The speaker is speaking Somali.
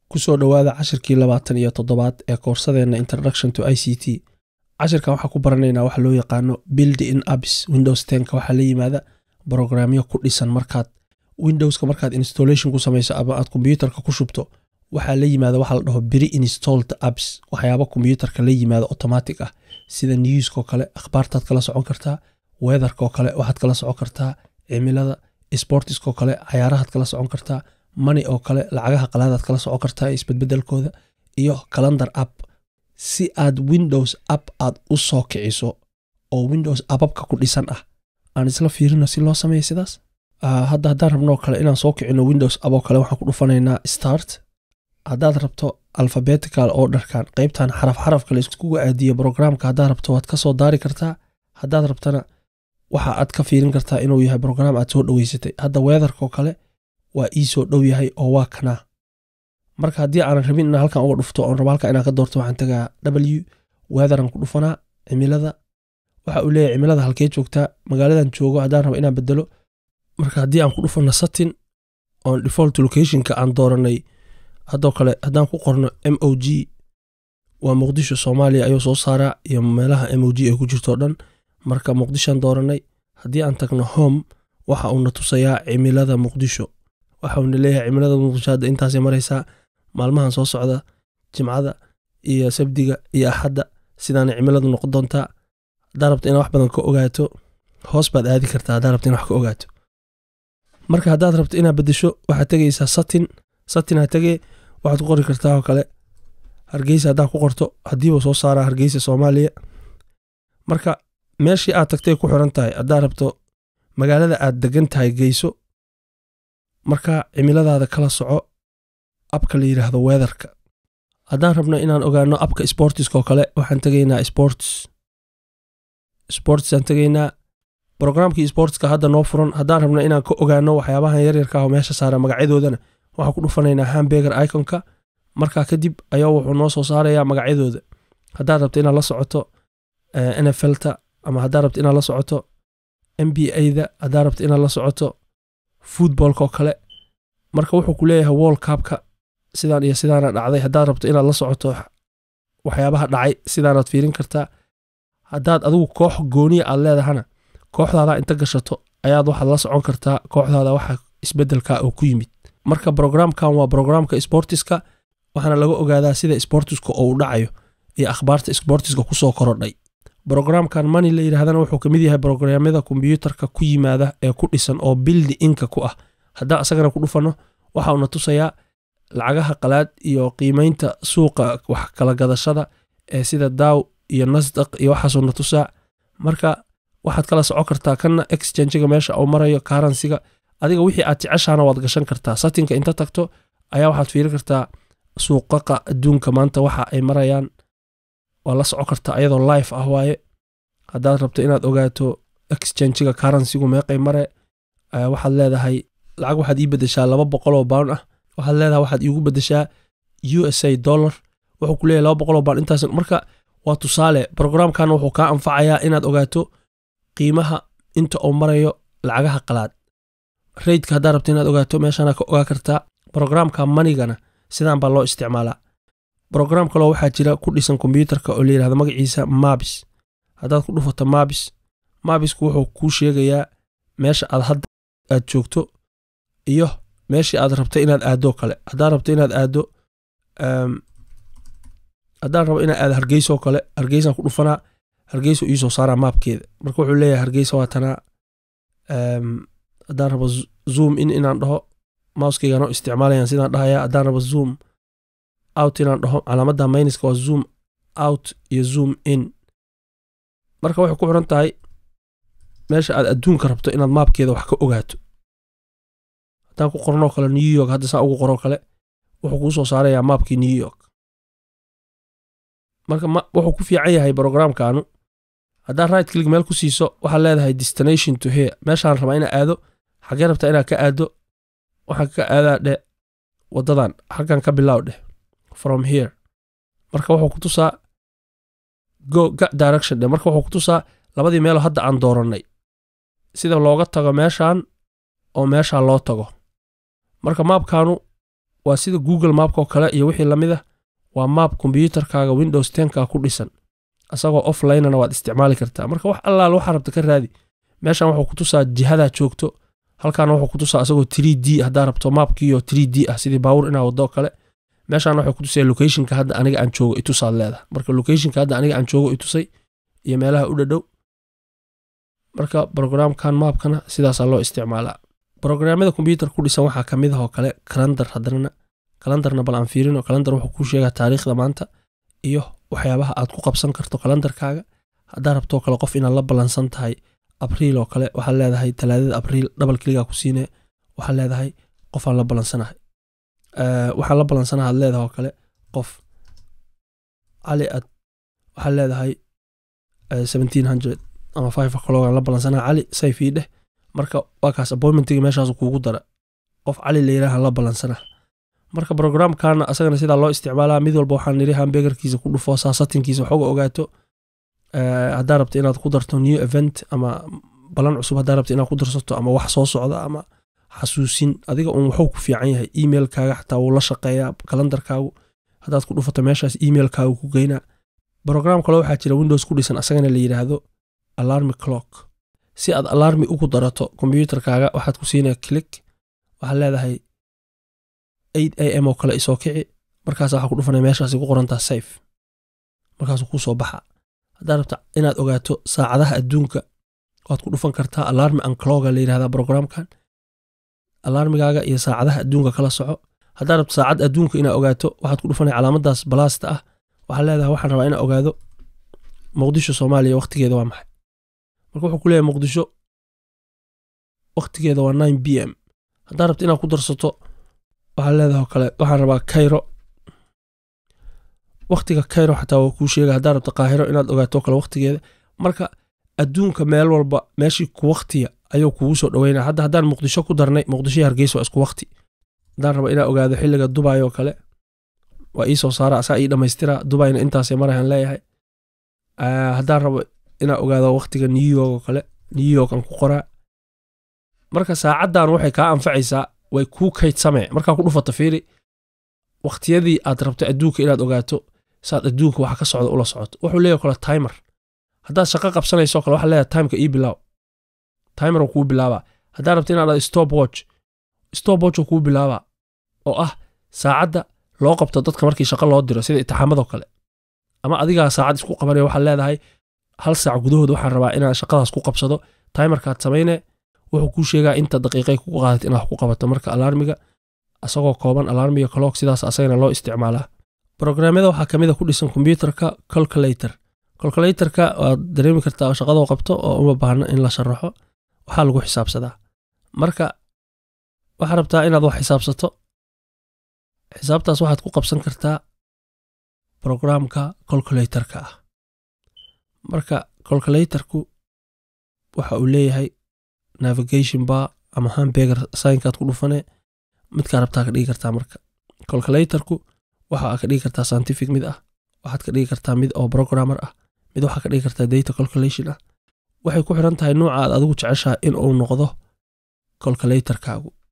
kusoo dhowaada cashirkii labaatan iyo toddobaad ee koorsadeenna introduction to i c t cashirkan waxaa ku baranaynaa waxa loo yaqaano build in abs windows tenka waxaa la yimaada brogramyo ku dhisan markaad windowska markaad installation ku samayso ama aad kombyuutarka ku shubto waxaa la yimaada waxa la dhaho beri installed apps waxyaaba kombyuutarka la yimaada automatic ah sida newskoo kale akhbaartaad kala socon kartaa weatherkoo kale waxaad kala socon kartaa cimilada sportiskoo kale cayaarahaad kala socon kartaa money oo kale lacagaha qalaadaad kala socon kartaa isbedbedelkooda iyo calendar app si aad windows app aad u soo kiciso oo windows ababka ku dhisan ah aan isla fiirino si loo sameeya sidaas hadda haddaan rabnoo kale inaan soo kicino windows aboo kale waxaan ku dhufanaynaa start haddaad rabto alphabetical oo dharkan qeybtan xaraf xarafka la iskugu aadiyo brograamka haddaad rabto waad ka soo daari kartaa haddaad rabtana waxa aad ka fiirin kartaa inuu yahay brograam aad soo dhoweysatay hadda weatherkoo kale waa ii soo dhow yahay oo waa kanaa marka haddii aanan rabin inaan halkan uga dhufto oon rabo halkan inaan ka doorto waxaan tagaa w weatheran ku dhufanaa cimilada waxa uu leeyahay cimilada halkee joogtaa magaaladan joogo haddaan rabo inaan bedelo marka haddii aan ku dhufano satin oon default locationka aan dooranay haddoo kale haddaan ku qorno m o g waa muqdisho soomaaliya ayuu soo saaraa iyo meelaha m o g ay ku jirtoo dhan marka muqdishoan dooranay haddii aan tagno home waxa uuna tusayaa cimilada muqdisho waxa uuna leeyahay cimilada muqdisho hadda intaasay maraysaa maalmahan soo socda jimcada iyo sabdiga iyo axadda sidaana cimiladu noqon doontaa haddaa rabto inaad wax badan ka ogaato hoos baad aadi kartaa haddaa rabto ina wax ka ogaato marka haddaad rabto inaad beddesho waxaad tegaysaa satin satinaa tegee waxaad ku qori kartaa oo kale hargeysa haddaad ku qorto haddiiba soo saaraa hargeysa soomaaliya marka meeshii aad tagtay ku xiran tahay haddaad rabto magaalada aad degan tahay geyso marka cimiladaada kala soco abka la yidhaahdo weatherka haddaan rabno inaan ogaano abka sportiskoo kale waxaan tegaynaa sports sportsaan tegaynaa brograamkii sportska hadda noo furan haddaan rabno inaan ka ogaano waxyaabahan yaryarka ah oo meesha saara magacyadoodana waxaan ku dhufanaynaa hambeger iconka markaa kadib ayaa wuxuu noo soo saarayaa magacyadooda haddaad rabto inaad la socoto nflta ama haddaad rabto inaad la socoto m b a-da haddaad rabto inaad la socoto futbolkaoo kale marka wuxuu ku leeyahay wall cabka sidaan iyo sidaana dhacday haddaad rabto inaad la socoto waxyaabaha dhacay sidaanaad fiirin kartaa haddaad adigu koox gooniya aad leedahana kooxdaada inta gashato ayaad waxaad la socon kartaa kooxdaada waxa isbedelka oo ku yimid marka brograamkan waa brograamka sportiska waxaana laga ogaadaa sida sportiska oo u dhacayo iyo akhbaarta sportiska kusoo korodhay brograamkan mani la yidhahdana wuxuu ka mid yahay brograamyada kombyuutarka ku yimaada ee ku dhisan oo bildi inka ku ah haddaan isagana ku dhufanno waxa uuna tusayaa lacagaha qalaad iyo qiimaynta suuqa wax kala gadashada ee sida daaw iyo nasdaq iyo waxaasuuna tusaa marka waxaad kala socon kartaa kanna exchangiga meesha uu marayo karansiga adiga wixii aad jeceshaana waad gashan kartaa satinka inta tagto ayaa waxaad fiirin kartaa suuqaqa adduunka maanta waxa ay marayaan waa la socon kartaa ayadoo life ah waaye haddaad rabto inaad ogaato exchangiga karansigu meeqay mare waxaad leedahay lacag waxaad ii bedeshaa laba boqoloo baan ah waxaad leedahay waxaad iigu bedeshaa u s a dollar wuxuu ku leeyahay laba boqoloo baan intaas marka waa tusaale brograamkan wuxuu kaa anfacayaa inaad ogaato qiimaha inta uu marayo lacagaha qalaad raydka haddaad rabto inaad ogaato meeshaana ka ogaa kartaa brograamka manigana sidaan baa loo isticmaalaa brograam kaloo waxaa jira ku dhisan kombyuutarka oo layidhahdo magaciisa mabis haddaad ku dhufato mabis mabisku wuxuu kuu sheegayaa meesha aad hadda aad joogto iyo meeshii aad rabto inaad aadoo kale haddaad rabto inaad aado haddaan rabo inaad aado hargeysoo kale hargeysaan ku dhufanaa hargeysa iisoo saaraa maabkeeda marka wuxuu leeyahay hargeysa waa tanaa haddaan rabo zoom in inaan dhaho mouskeyganoo isticmaalayaan sidaan dhahaya haddaan rabo zoom out inaan dhaho calaamadda mayniska waa zoom out iyo zoom in marka waxay ku xiran tahay meesha aad adduunka rabto inaad maabkeeda wax ka ogaato haddaan ku qornoo kale new york hadda saa ugu qoroo kale wuxuu kuu soo saarayaa maabkii new york marka wuxuu ku fiican yahay brograamkaanu haddaad right click meel ku siiso waxaad leedahay destination to here meeshaan rabaa inaa aado xaggee rabtaa inaad ka aado waxaan ka aadaa dheh waddadan xaggan ka bilow dheh from here marka wuxuu ku tusaa go ga direction dheh marka wuxuu ku tusaa labadii meeloo hadda aan doorannay sida looga tago meeshaan oo meeshaan loo tago marka maabkaanu waa sida google maapka oo kale iyo wixii lamid ah waa maap kombyuutarkaaga windows tenka ku dhisan asagoo offlinena waad isticmaali kartaa marka wax allaal waxaa rabta ka raadi meeshan wuxuu ku tusaa jihadaa joogto halkaana wuxuu ku tusaa asagoo 3d haddaa rabto maapkiiyo 3d ah sidii baawur inaa wado kale meeshaan waxay ku tusaya locationka hadda aniga aan joogo itusaad leedahay marka locationka hadda aniga aan joogo itusay iyo meelaha u dhadhow marka programkan maapkana sidaasaa loo isticmaalaa brograamyada kombyuutar ku dhisan waxaa ka mid ah oo kale kalandar haddana kalandarna bal aan fiirino kalandar wuxuu kuu sheegaa taariikhda maanta iyo waxyaabaha aad ku qabsan karto kalandarkaaga haddaa rabtoo kale qof inaad la ballansan tahay abriil oo kale waxaad leedahay talaadada abriil dhabal keligaa ku siine waxaad leedahay qofaan la ballansanahay waxaan la ballansanaha ad leedahay oo kale qof cali ad waxaad leedahay seventeen hundred ama five o'clock la ballansanaha cali sayfii dheh marka waa kaas appointmentiga meeshaas kuugu dara qof cali la yidhaaha la ballansana marka programkana asagana sidaa loo isticmaalaa mid walba waxaan niri hambegarkiisa ku dhufo saasatinkiisa waxooga ogaato haddaa rabta inaad ku darto new event ama balan cusub haddaa rabta inaad ku darsato ama wax soo socda ama xasuusin adiga uun wuxuu ku fiican yahay emailkaaga xataa wuu la shaqeeyaa kalandarkaagu haddaad ku dhufato meeshaas emailkaagu ku geynaa brogram kale waxaa jira windows ku dhisan asagana la yidhaahdo alarmi clock si aad alarmi ugu darato kombyuutarkaaga waxaad ku siinaya click waxaad leedahay eight a m oo kale isoo kici markaas waxaa ku dhufanaya meeshaasi ku qorantaa safe markaasuu kuu soo baxa haddaad rabta inaad ogaato saacadaha adduunka waad ku dhufan kartaa alarmi ancloga la yidhahdaa programkan alarmigaaga iyo saacadaha adduunka kala soco haddaad rabto saacad adduunka inaad ogaato waxaad ku dhufanaya calaamadaas balaasta ah waxaad leedahay waxaan rabaa inaan ogaado muqdisho soomaaliya wakhtigeeda waa maxay marka wuxuu ku leeyahay muqdisho wakhtigeeda waa nine b m haddaad rabto inaad ku darsato waxaad leedahay oo kale waxaan rabaa kayro wakhtiga kayro xataa waa kuu sheega haddaad rabto qaahiro inaad ogaato kale wakhtigeeda marka adduunka meel walba meeshii ku wakhtiya ayuu kugu soo dhaweynaya hadda haddaan muqdisho ku darnay muqdisho iyo hargeysa waa isku wakhti haddaan rabo inaan ogaado xilliga dubay oo kale waa ii soo saara asaa ii dhammaystira dubayna intaasay marayaan leeyahay haddaan rabo inaan ogaado wakhtiga new york oo kale new york aan ku qoraa marka saacaddan waxay kaa anfacaysaa way kuu kaydsamee markaa ku dhufato fiiri wakhtiyadii aad rabto adduunka inaad ogaato saad adduunka waxa ka socda ula socoto wuxuu leeyahy kale timer haddaad shaqo qabsanayso kale waxaa leeyahay timeka ii bilaaw timer uu kuu bilaabaa haddaad rabto inaad stop watch stop watch uu kuu bilaabaa oo ah saacadda loo qabto dadka markii shaqo loo diro sida itixaamadoo kale ama adigaa saacad isku qabanaya waxaad leedahay hal saac gudahood waxaan rabaa inaan shaqadaas ku qabsado timerkaad samayne wuxuu kuu sheegaa inta daqiiqay kugu qaadat inaad wax ku qabato marka alarmiga asagoo kooban alarmiga clock sidaas asagana loo isticmaalaa brograamyada waxaa kamid a ku dhisan kombyuutarka calculator calculatorka waad dareemi kartaa shaqadoo qabto oo uma baahno in la sharaxo waxaa lagu xisaabsadaa marka waxaad rabtaa inaad wax xisaabsato xisaabtaas waxaad ku qabsan kartaa brograamka calculatorka ah marka calculatorku waxa uu leeyahay navigation bar ama hambeger saynkaad ku dhufane midkaa rabtaa ka dhigi kartaa marka calculatorku waxa ka dhigi kartaa scientific mid ah waxaad ka dhigi kartaa mid oo programmer ah mid waxaa ka dhigi kartaa data calculation ah waxay ku xiran tahay nuuca aad adigu jeceshaha in uu noqdo calculatorkaagu